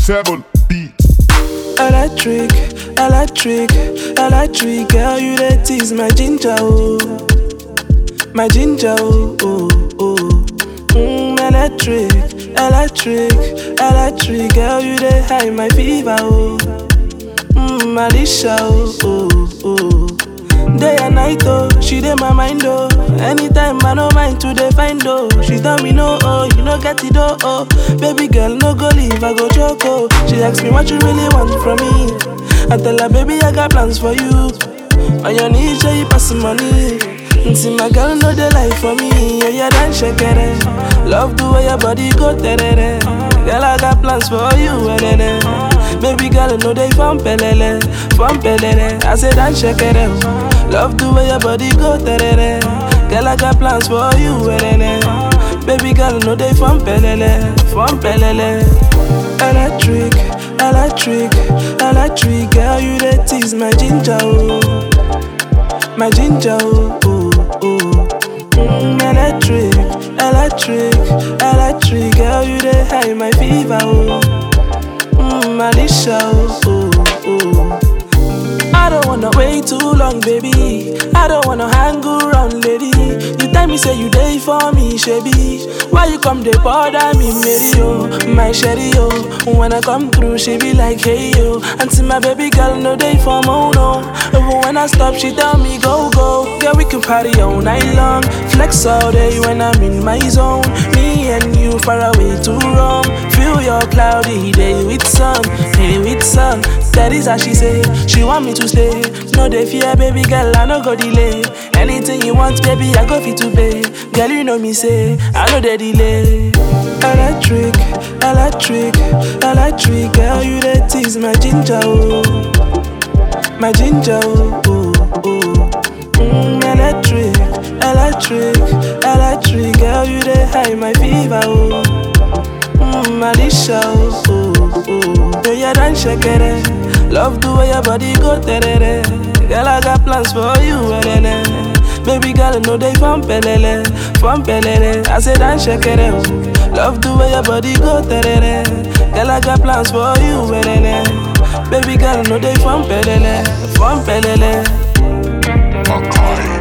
seven beat. Electric, electric, electric, girl, you the tease my ginger, oh, my ginger, oh, oh, oh. Mm, electric, electric, electric, girl, you the high my fever, oh, mm, Alicia, oh, oh, oh. Day and night, oh, she dey my mind, oh. Anytime I no mind to dey find, oh. She tell me no, oh, you no get it, oh, oh. Baby girl, no go leave, I go choke, oh. She ask me what you really want from me. I tell her, baby, I got plans for you. On your knees, yeah, you pass the money. And see my girl, know the life for me. Yeah, yeah, dance, shake it. Love the way your body go, terere. Girl, I got plans for you, eh, eh, eh. Baby girl, know they from pelele, from pelele. I said, dance, shake it. Love the way your body go, terere. Girl, I got plans for you, eh, eh, eh. Baby girl, know they from pelele, from pelele. Electric, electric, electric, girl, you the tease my ginger, oh, my ginger, oh, oh, oh. Mm, electric, electric, electric, girl, you the high my fever, oh, mm, Alicia, oh, oh, oh. I don't wanna wait too long, baby. I don't wanna hang around, lady. You tell me say you day for me, shabby. Why you come they bother me, Mary, oh, my sherry, oh. When I come through, she be like, hey, yo. And see my baby girl, no day for mono. Even when I stop, she tell me, go, go. Girl, we can party all night long. Flex all day when I'm in my zone. Me and you far away too wrong. Feel your cloudy day with sun, day with sun. That is how she say. She want me to stay. No, they fear, baby girl, I no go delay. Anything you want, baby, I go fit to pay. Girl, you know me say, I know the delay. Electric, electric, electric, girl, you the tease my ginger, oh, my ginger, oh, oh, oh. Mm, electric, electric, electric, girl, you the high my fever, oh, mm, Alicia, oh, oh, oh. Do you dance, shake it? Love the way your body go, terere. Girl, I got plans for you, eh, eh. Baby girl, know they from pelele, from pelele. I said, dance, shake it. Love the way your body go, terere. Girl, I got plans for you, eh, eh. Baby girl, know they from pelele, from pelele. Makai.